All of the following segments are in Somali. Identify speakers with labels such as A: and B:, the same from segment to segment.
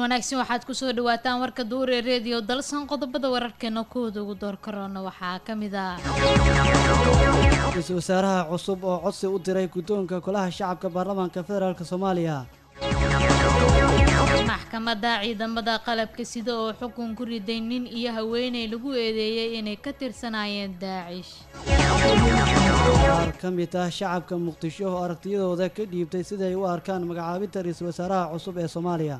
A: wanaagsan waxaad kusoo dhawaataan warka duur ee reediyo dalsan qodobada wararkeena kooda ugu door karoona waxaa ka mid ah
B: ra-iisul wasaaraha cusub oo codsi u diray guddoonka golaha shacabka baarlamaanka federaalk soomaaliya
A: maxkamadda ciidamada qalabka sida oo xukun ku riday nin iyo haweeney lagu eedeeyey inay ka tirsanaayeen daacish
B: qaar ka mid ah shacabka muqdisho oo aragtiyadooda ka dhiibtay siday u arkaan magacaabinta ra-iisul wasaaraha cusub ee soomaaliya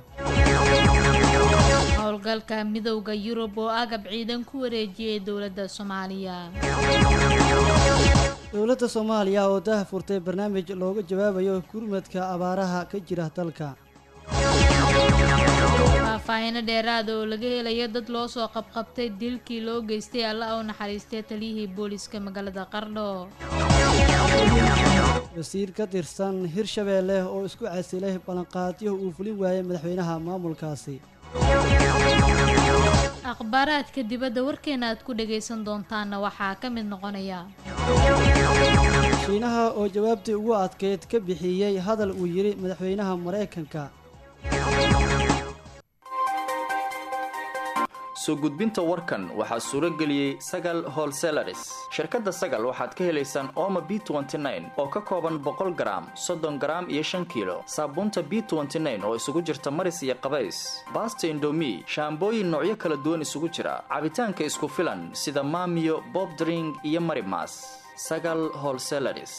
A: howlgalka midowda yurub oo agab ciidan ku wareejiyey dowladda soomaaliya
B: dowladda soomaaliya oo dah furtay barnaamij looga jawaabayo gurmadka abaaraha ka jira dalka
A: faahfaahino dheeraada oo laga helayo dad loo soo qabqabtay dilkii loo geystay alla u naxariistay taliyihii booliska magaalada qardho
B: wasiir ka tirsan hirshabeelle oo isku casilay ballanqaadyo uu fulin waayay madaxweynaha maamulkaasi
A: akhbaaraadka dibadda warkeena aad ku dhagaysan doontaanna waxaa ka mid noqonaya
B: shiinaha oo jawaabtii ugu adkeyd ka bixiyey hadal uu yidhi madaxweynaha maraykanka
C: soo gudbinta warkan waxaa suuro geliyey sagal holselaris shirkadda sagal waxaad ka helaysaan ooma b oo ka kooban boqol garaam soddon garaam iyo shan kiilo saabuunta b oo isugu jirta maris iyo qabays baasta indomi shaambooyin noocyo kala duwan isugu jira cabitaanka isku filan sida maamiyo bobdring iyo marimas sagal holselaris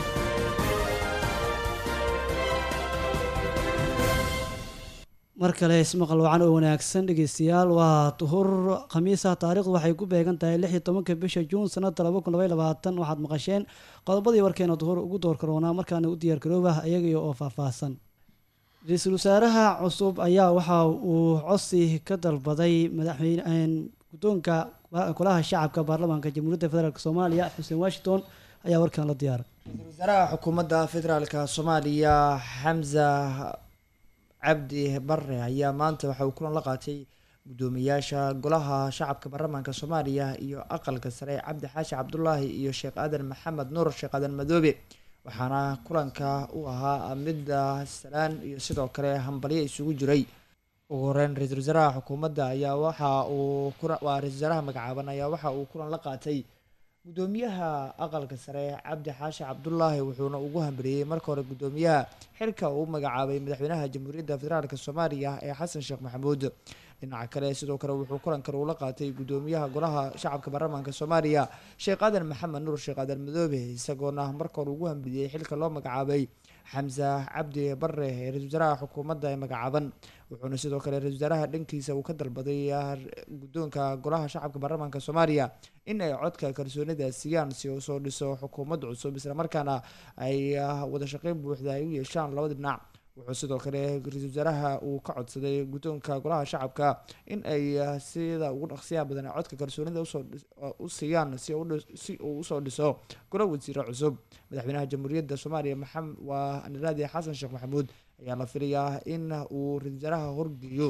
B: mar kale ismaqal wacan oo wanaagsan dhegeystayaal waa duhur khamiisa taariikhdu waxay ku beegan tahay lix iyo tobanka bisha juun sanada laba kun labay labaatan waxaad maqasheen qodobadii warkeena duhur ugu door karoonaa markaana u diyaar garoobah iyaga oo faahfaahsan ra-iisul wasaaraha cusub ayaa waxa uu codsi ka dalbaday madaxweyne guddoonka golaha shacabka baarlamaanka jamhuuriyadda federaalk soomaaliya xuseen washington ayaa warkan la diyaaray
D: ra-iisul wasaaraha xukuumadda federaalka soomaaliya xamza cabdi bare ayaa maanta waxa uu kulan la qaatay guddoomiyaasha golaha shacabka baarlamaanka soomaaliya iyo aqalka sare cabdi xaashi cabdulaahi iyo sheekh aadan maxamed nuur sheekh aadan madoobe waxaana kulanka u ahaa midda salaan iyo sidoo kale hambalyo isugu jiray ugu horeyn ra-iisul wasaaraha xukuumadda ayaa waxa uu waa ra-isul wasaaraha magacaaban ayaa waxa uu kulan la qaatay guddoomiyaha aqalka sare cabdi xaashi cabdulaahi wuxuuna ugu hambaliyey marka hore guddoomiyaha xilka uu magacaabay madaxweynaha jamhuuriyadda federaalk soomaaliya ee xasan sheekh maxamuud dhinaca kale sidoo kale wuxuu kulankan ula qaatay guddoomiyaha golaha shacabka baarlamaanka soomaaliya sheekh aadan maxamed nuur sheekh aadan madoobe isagoona marka hore ugu hambaliyey xilka loo magacaabay xamse cabdi bare ee ra-isul wasaaraha xukuumadda ee magacaaban wuxuuna sidoo kale ra-isul wasaaraha dhankiisa uu ka dalbaday guddoonka golaha shacabka baarlamaanka soomaaliya in ay codka kalsoonida siiyaan si uu soo dhiso xukuumad cusub islamarkaana ay wada shaqeyn buuxda ay u yeeshaan labada dhinac wuxuu sidoo kale ra-iisul wasaaraha uu ka codsaday guddoonka golaha shacabka in ay sida ugu dhaqsiyaha badan codka kalsoonida u siiyaan si uu usoo dhiso golo wasiiro cusub madaxweynaha jamhuuriyadda soomaaliya maxamed waa aniraadi xasan sheekh maxamuud ayaa la filayaa in uu ra-isul wasaaraha horgeeyo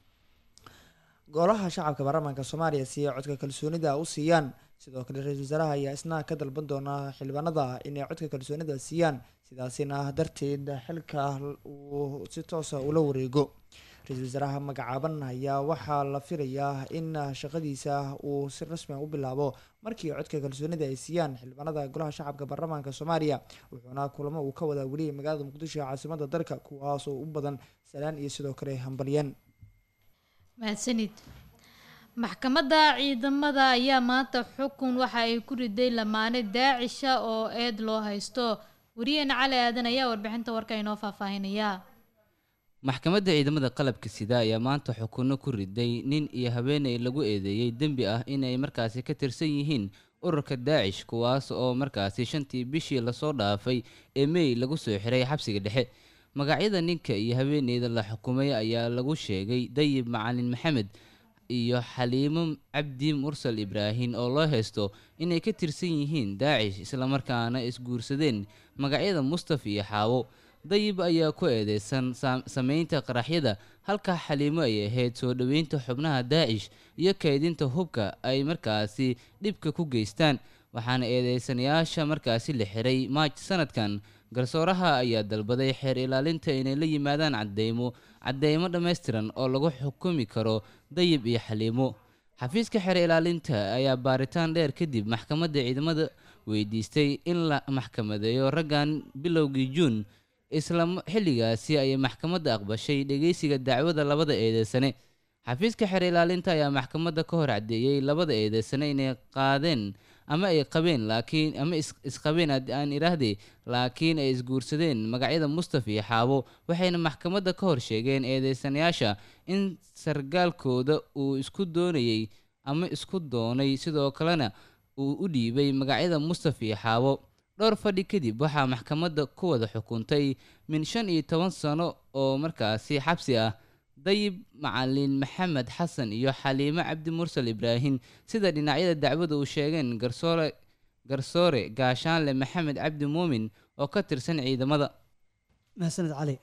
D: golaha shacabka baarlamaanka soomaaliya si ay codka kalsoonida u siiyaan sidoo kale ra-iisul wasaaraha ayaa isna ka dalban doona xildhibaanada inay codka kalsoonida siiyaan sidaasina darteed xilka uu si toosa ula wareego ra-iisul wasaaraha magacaaban ayaa waxaa la filayaa in shaqadiisa uu si rasmiga u bilaabo markii codka kalsoonida ay siiyaan xildhibaanada golaha shacabka baarlamaanka soomaaliya wuxuuna kulamo uu ka wadaa weliyay magaalada muqdisho ee caasimada dalka kuwaasoo u badan salaan iyo sidoo kale hambalyan
A: mahadsanid maxkamadda ciidamada ayaa maanta xukun waxa ay ku riday lamaane daacisha oo eed loo haysto wariyeena cali aadan ayaa warbixinta warka inoo faahfaahinaya
E: maxkamadda ciidamada qalabka sida ayaa maanta xukunno ku riday nin iyo haweeney lagu eedeeyey dembi ah inay markaasi ka tirsan yihiin ururka daacish kuwaas oo markaasi shantii bishii lasoo dhaafay ee mey lagu soo xiray xabsiga dhexe magacyada ninka iyo haweeneyda la xukumay ayaa lagu sheegay dayib macalin maxamed iyo xaliimo cabdi mursal ibraahin oo loo haysto inay ka tirsan yihiin daacish islamarkaana isguursadeen magacyada mustaf iyo xaawo dayib ayaa ku eedeysan sameynta qaraxyada halka xaliimo ay ahayd soo dhoweynta xubnaha daacish iyo kaydinta hubka ay markaasi dhibka ku geystaan waxaana eedeysanayaasha markaasi la xiray maaj sanadkan garsooraha ayaa dalbaday xeer ilaalinta inay la yimaadaan cadeymo cadeymo dhammaystiran oo lagu xukumi karo dayib iyo xaliimo xafiiska xeer ilaalinta ayaa baaritaan dheer kadib maxkamadda ciidamada weydiistay in la maxkamadeeyo raggan bilowgii juun isla xilligaasi ayay maxkamadda aqbashay dhegeysiga dacwada labada eedeysane xafiiska xeer ilaalinta ayaa maxkamadda ka hor caddeeyey labada eedeysane inay qaadeen ama ay qabeen laakiin ama isqabeen aan idhaahdee laakiin ay isguursadeen magacyada mustafa iyo xaabo waxayna maxkamadda ka hor sheegeen eedeysanayaasha in sargaalkooda uu isku doonayey ama isku doonay sidoo kalena uu u dhiibay magacyada mustafa iyo xaabo dhowr fadhi kadib waxaa maxkamadda ku wada xukuntay min shan iyo toban sano oo markaasi xabsi ah dayib macalin maxamed xasan iyo xaliimo cabdi mursal ibraahim sida dhinacyada dacwada uu sheegeen garsoore garsoore gaashaanle maxamed cabdi muumin oo ka tirsan ciidamada
B: mahadsaned cali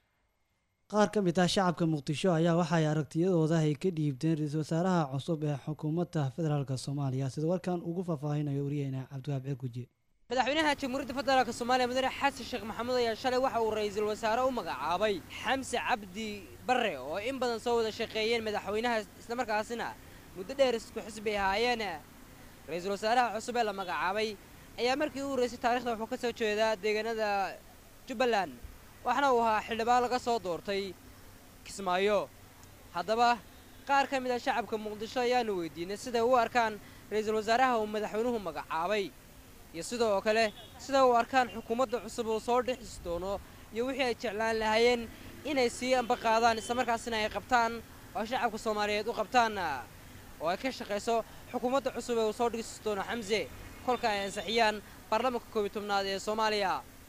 B: qaar ka mid ah shacabka muqdisho ayaa waxay aragtiyadooda ay ka dhiibteen ra-iisul wasaaraha cusub ee xukuumadda federaalk soomaaliya sida warkan ugu faahfaahinayo wariyeena cabdiwaab ceer gujiye
F: madaxweynaha jamhuuriyadda federaalk soomaaliya mudane xasan sheekh maxamuud ayaa shalay waxa uu ra-iisul wasaare u magacaabay xamse cabdi barre oo in badan soo wada shaqeeyeen madaxweynaha islamarkaasina muddo dheer isku xisbi ahaayeen ra-iisul wasaaraha cusub ee la magacaabay ayaa markii u horeysay taarikhda wuxuu ka soo jeedaa deegaanada jubbaland waxaana uu ahaa xildhibaan laga soo doortay kismaayo haddaba qaar ka mid a shacabka muqdisho ayaanu weydiinay siday u arkaan ra-iisul wasaaraha uu madaxweynuhu magacaabay iyo sidoo kale sida u arkaan xukuumadda cusub uu soo dhexis doono iyo wixii ay jeclaan lahaayeen inay sii ambaqaadaan islamarkaasina ay qabtaan oo shacabka soomaaliyeed u qabtaan oo ay ka shaqayso xukuumadda cusub ee uu soo dhigsi doono xamse kolka ay ansixiyaan baarlamaanka koobiy tobnaad ee soomaaliya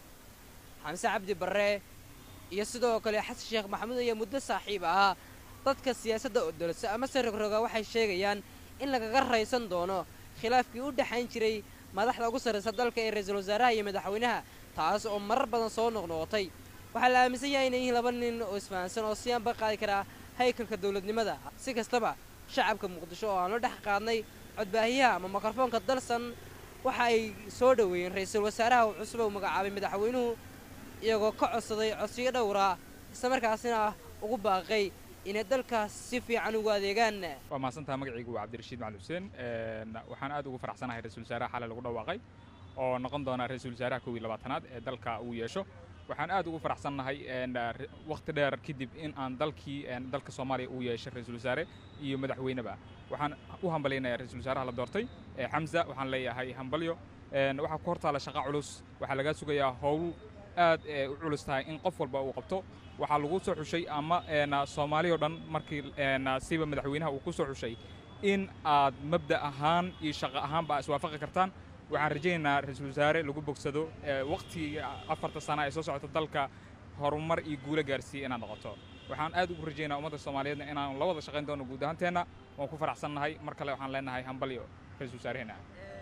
F: xamse cabdi barre iyo sidoo kale xasan sheekh maxamuud ayaa muddo saaxiib ahaa dadka siyaasadda odolsa ama se rogroga waxay sheegayaan in lagaga raysan doono khilaafkii u dhexayn jiray madaxda ugu sarraysa dalka ee ra-iisul wasaaraha iyo madaxweynaha taas oo marar badan soo noqnoqotay waxaa la aaminsan yahay inay yihiin laba nin oo isfahansan oo si anba qaadi karaa haykalka dowladnimada si kastaba shacabka muqdisho oo aan la dhex qaadnay codbaahiyaha ama mikrofoonka dalsan waxa ay soo dhoweeyeen ra-iisul wasaaraha uu cusub uu magacaabay madaxweynuhu iyagoo ka codsaday codsiyo dhowra islamarkaasina ugu baaqay inay dalkaas si fiican ugu adeegaan
G: waa mahadsantaha magacaygu waa cabdirashiid macali xuseen waxaan aad ugu faraxsanahay ra-isul wasaaraha xalay lagu dhawaaqay oo noqon doona ra-isul wasaaraha kow iyo labaatanaad ee dalka uu yeesho waxaan aad ugu faraxsannahay wakhti dheer kadib in aan dalkii dalka soomaaliya uu yeeshay ra-isul wasaare iyo madaxweyneba waxaan u hambalyaynayaa ra-isul wasaaraha la doortay xamza waxaan leeyahay hambalyo waxaa ku hortaala shaqa culus waxaa lagaa sugayaa howl aad u culus tahay in qof walba uu qabto waxaa lagu soo xushay ama soomaali o dhan markii siba madaxweynaha uu ku soo xushay in aad mabda ahaan iyo shaqo ahaanba iswaafaqi kartaan waxaan rajaynaynaa ra-iisul wasaare lagu bogsado wakhtigii afarta sana ee soo socota dalka horumar iyo guulo gaarsiiya inaad noqoto waxaan aad ugu rajaynaa ummadda soomaaliyeedna inaan la wada shaqayn doono guud ahaanteenna waan ku faraxsannahay mar kale waxaan leenahay hambalyo ra-iisul wasaareheenna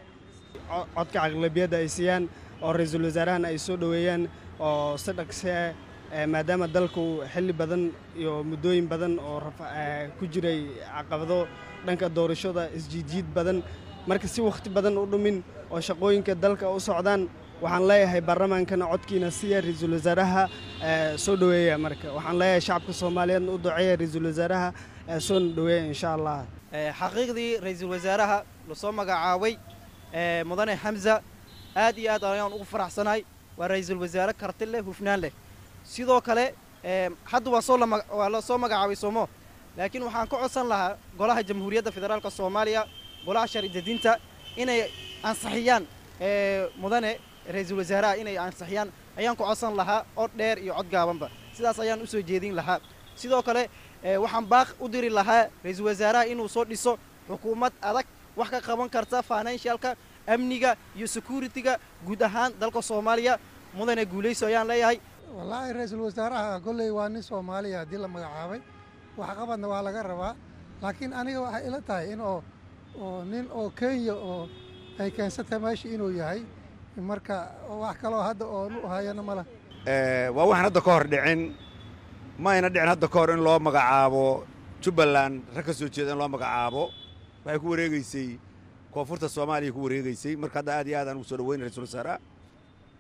H: codka caqlabiyadda ay siiyaan oo ra-iisul wasaarahan ay soo dhoweeyaan oo si dhaqse maadaama dalku xilli badan iyo muddooyin badan oo ku jiray caqabado dhanka doorashada isjiidjiid badan marka si wakhti badan u dhumin oo shaqooyinka dalka u socdaan waxaan leeyahay baarlamaankana codkiina siya ra-iisul wasaaraha soo dhoweeya marka waxaan leeyahay shacabka soomaaliyeedna u duceeya ra-iisul wasaaraha soona dhoweeya insha allah
I: xaqiiqdii ra-iisul wasaaraha lasoo magacaabay mudane xamza aad iyo aad ayaan ugu faraxsanahay waa ra-iisul wasaare karti leh hufnaan leh sidoo kale hadda waa soo waa la soo magacaabay soomo laakiin waxaan ka codsan lahaa golaha jamhuuriyadda federaalka soomaaliya golaha sharcidejinta inay ansixiyaan mudane ra-iisul wasaaraha inay ansixiyaan ayaan ku codsan lahaa cod dheer iyo cod gaabanba sidaas ayaan u soo jeedin lahaa sidoo kale waxaan baaq u diri lahaa ra-iisul wasaaraha inuu soo dhiso xukuumad adag wax ka qaban karta financialka amniga iyo security-ga guud ahaan dalka soomaaliya mudane guulayso ayaan leeyahay
J: wallaahi ra-iisul wasaaraha kolley waa nin soomaaliya haddii la magacaabay waxqabadna waa laga rabaa laakiin aniga waxay ila tahay in oo oo nin oo kenya oo ay keensatay meesha inuu yahay marka wax kaloo hadda oo u hayana male
K: waa waxaan hadda ka hor dhicin ma ayna dhicin hadda ka hor in loo magacaabo jubbaland rag ka soo jeeda in loo magacaabo waxay ku wareegeysay koonfurta soomaaliya ku wareegeysay marka hadda aad iyo aad aan ugu soo dhaweynay ra-isul wasaaraha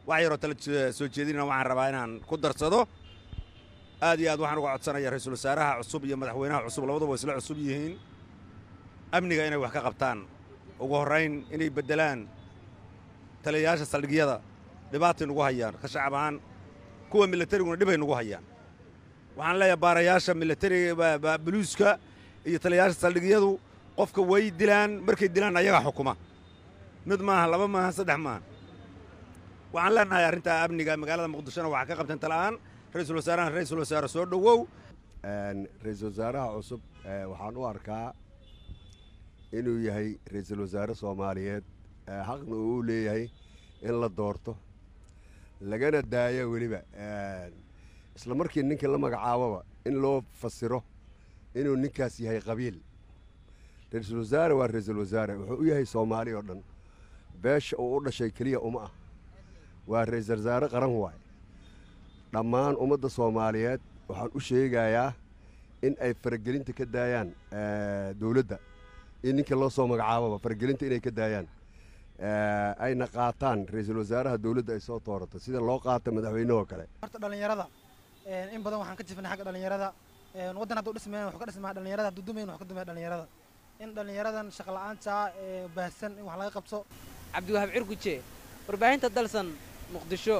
K: wax yaroo tala soo jeedinana waxaan rabaa inaan ku darsado aad iyo aad waxaan uga codsanaya ra-iisul wasaaraha cusub iyo madaxweynaha cusub labaduba isla cusub yihiin amniga inay wax ka qabtaan ugu horrayn inay beddelaan taliyayaasha saldhigyada dhibaatay nugu hayaan ka shacab ahaan kuwa milatariguna dhibay nugu hayaan waxaan leeyahay baarayaasha milatariga buluuska iyo taliyayaasha saldhigyadu qofka way dilaan markay dilaan ayagaa xukuma mid maaha laba maaha saddex maaha waxaan leenahay arrintaa amniga magaalada muqdishona waxaa ka qabteen tala'aan ra-iisul wasaarahan ra-iisul wasaare soo dhowow
L: ra-iisul wasaaraha cusub waxaan u arkaa inuu yahay ra-iisul wasaare soomaaliyeed xaqna uu u leeyahay in la doorto lagana daayo weliba isla markii ninkii la magacaababa in loo fasiro inuu ninkaas yahay qabiil ra-iisul wasaare waa ra-iisul wasaare wuxuu u yahay soomaali oo dhan beesha uu u dhashay keliya uma ah waa ra-iisul wasaare qaran waay dhammaan ummadda soomaaliyeed waxaan u sheegayaa in ay faragelinta ka daayaan dowladda in ninkii loo soo magacaababa faragelinta inay ka daayaan ayna qaataan ra-iisul wasaaraha dowladda ay soo toorato sida loo qaata madaxweynehoo kale
M: horta dhallinyarada in badan waxaan ka jifnay xagga dhallinyarada waddan hadduu dhismayn wax ka dhismaa dhallinyarada hadduu dumayn wax ka dumaya dhallinyarada in dhallinyaradan shaqa la'aanta ee baahsan in wax laga qabto
F: cabdiwahaab cirguje warbaahinta dalsan muqdisho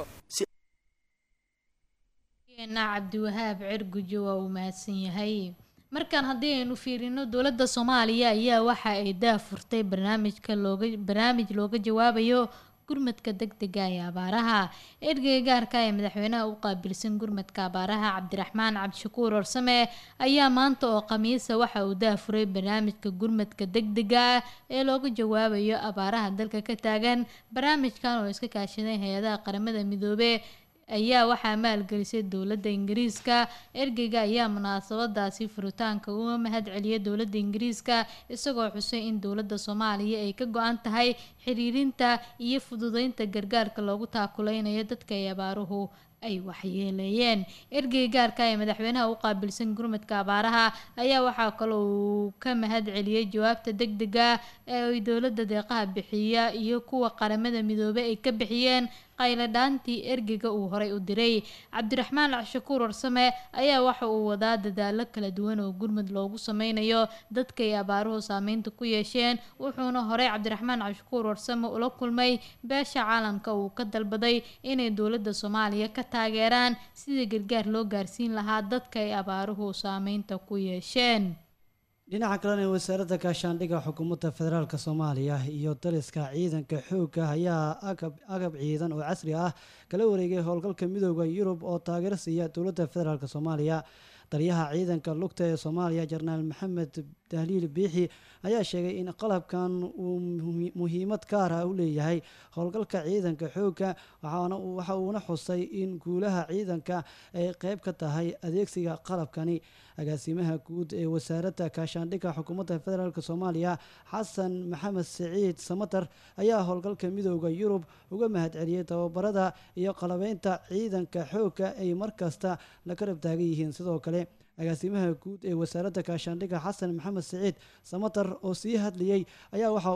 A: cabdiwahaab cirguje waa uu mahadsan yahay markaan haddii aynu fiirino dowladda soomaaliya ayaa waxa ay daafurtay barnaamijka looga barnaamij looga jawaabayo gurmadka degdega ee abaaraha ergeyga gaarka ee madaxweynaha u qaabilsan gurmadka abaaraha cabdiraxmaan cabdishakuur orsame ayaa maanta oo khamiisa waxa uu daafuray barnaamijka gurmadka degdega ah ee looga jawaabayo abaaraha dalka ka taagan barnaamijkan oo iska kaashaday hay-adaha qaramada midoobe ayaa waxaa maalgelisay dowladda ingiriiska ergeyga ayaa munaasabadaasi furitaanka uga mahad celiyay dowladda ingiriiska isagoo xusay in dowladda soomaaliya ay ka go-an tahay xiriirinta iyo fududeynta gargaarka loogu taakuleynayo dadka ay abaaruhu ay waxyeeleeyeen ergey gaarka ee madaxweynaha u qaabilsan gurmadka abaaraha ayaa waxaa kaloo uu ka mahad celiyey jawaabta degdega ee ay dowladda deeqaha bixiya iyo kuwa qaramada midoobey ay ka bixiyeen qayladhaantii ergeyga uu horay u diray cabdiraxmaan shakuur warsame ayaa waxa uu wadaa dadaalo kala duwan oo gurmud loogu sameynayo dadka ay abaaruhu saameynta ku yeesheen wuxuuna horey cabdiraxmaan cabdishakuur warsame ula kulmay beesha caalamka uu ka dalbaday inay dowladda soomaaliya ka taageeraan sidii gargaar loo gaarsiin lahaa dadka ay abaaruhu saameynta ku yeesheen
B: dhinaca kalena wasaaradda gaashaandhigga xukuumadda federaalk soomaaliya iyo daliska ciidanka xoogga ayaa agab agab ciidan oo casri ah kala wareegay howlgalka midooda yurub oo taageero siiya dowladda federaalk soomaaliya taliyaha ciidanka lugta ee soomaaliya jenaraal maxamed dahliil biixi ayaa sheegay in qalabkan uu muhiimad gaar ah u leeyahay howlgalka ciidanka xoogga waxa uuna xusay in guulaha ciidanka ay qeyb ka tahay adeegsiga qalabkani agaasimaha guud ee wasaaradda gaashaandhigga xukuumadda federaalk soomaaliya xasan maxamed siciid samatar ayaa howlgalka midooda yurub uga mahad celiyey tababarada iyo qalabeynta ciidanka xoogga ay markasta la karab taagan yihiin sidoo kale agaasimaha guud ee wasaaradda gaashaandhigga xasan maxamed siciid samatar oo sii hadlayey ayaa waxa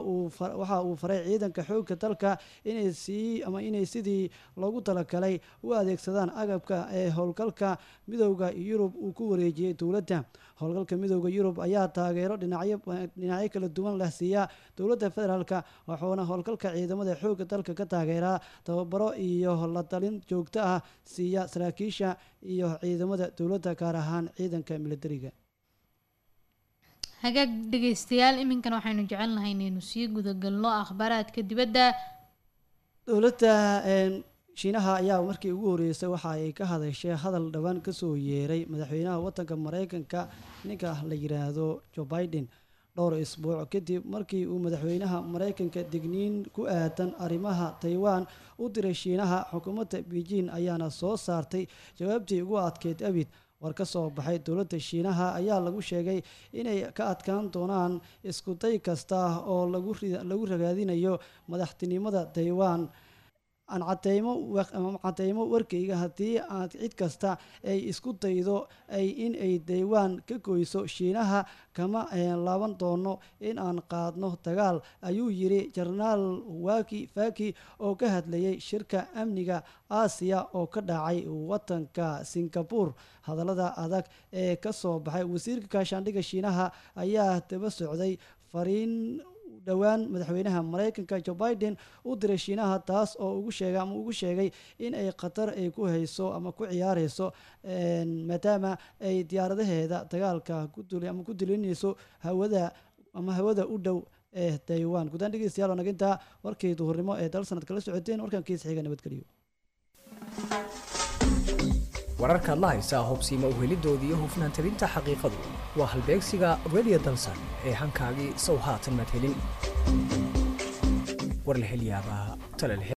B: uu faray ciidanka xoogga dalka inay sii ama inay sidii loogu talagalay u adeegsadaan agabka ee howlgalka midooda yurub uu ku wareejiyey dowladda howlgalka midooda yurub ayaa taageero dhinacyo dhinacyo kala duwan leh siiya dowladda federaalk wuxuuna howlgalka ciidamada xoogga dalka ka taageeraa tababaro iyo la talin joogto ah siiya saraakiisha iyo ciidamada dowladda gaar ahaan ciidanka militariga
A: hagaag dhegeystayaal iminkan waxaynu jecelnahay inaynu sii gudagalno akhbaaraadka dibadda
B: dowladda shiinaha ayaa markii ugu horeysay waxa ay ka hadashay hadal dhowaan kasoo yeeray madaxweynaha wadanka mareykanka ninka la yiraahdo joe biden dhowr isbuuc kadib markii uu madaxweynaha mareykanka digniin ku aadan arrimaha taiwan u diray shiinaha xukuumadda beijing ayaana soo saartay jawaabtii ugu adkeyd abid war ka soo baxay dowladda shiinaha ayaa lagu sheegay inay ka adkaan doonaan iskuday kasta oo lagu ragaadinayo madaxtinimada taiwan aan cadeymo ama cadeymo warkayga haddii aad cid kasta ay isku daydo ay in ay daywaan ka goyso shiinaha kama laaban doono in aan qaadno dagaal ayuu yiri jenaraal waki faki oo ka hadlayay shirka amniga aasiya oo ka dhacay wadanka singapore hadallada adag ee ka soo baxay wasiirka gaashaandhigga shiinaha ayaa daba socday fariin dhowaan madaxweynaha maraykanka joe biden u diray shiinaha taas oo ugu sheegay ama ugu sheegay in ay qatar ay ku hayso ama ku ciyaareyso maadaama ay diyaaradaheeda dagaalka kudul ama ku dulinayso hawada ama hawada u dhow ee taiwan guddaan dhegeystayaal oo nagintaa warkii duhurnimo ee dal sanad kala socoteen warkankiisa xiga nabadgeliyo
N: wararkaad la haysaa hubsiima uhelidoodii iyo hufnaan tabinta xaqiiqadu waa halbeegsiga radio dalsan ee hankaagii sow haatan maad helin warlahelyaabaha talal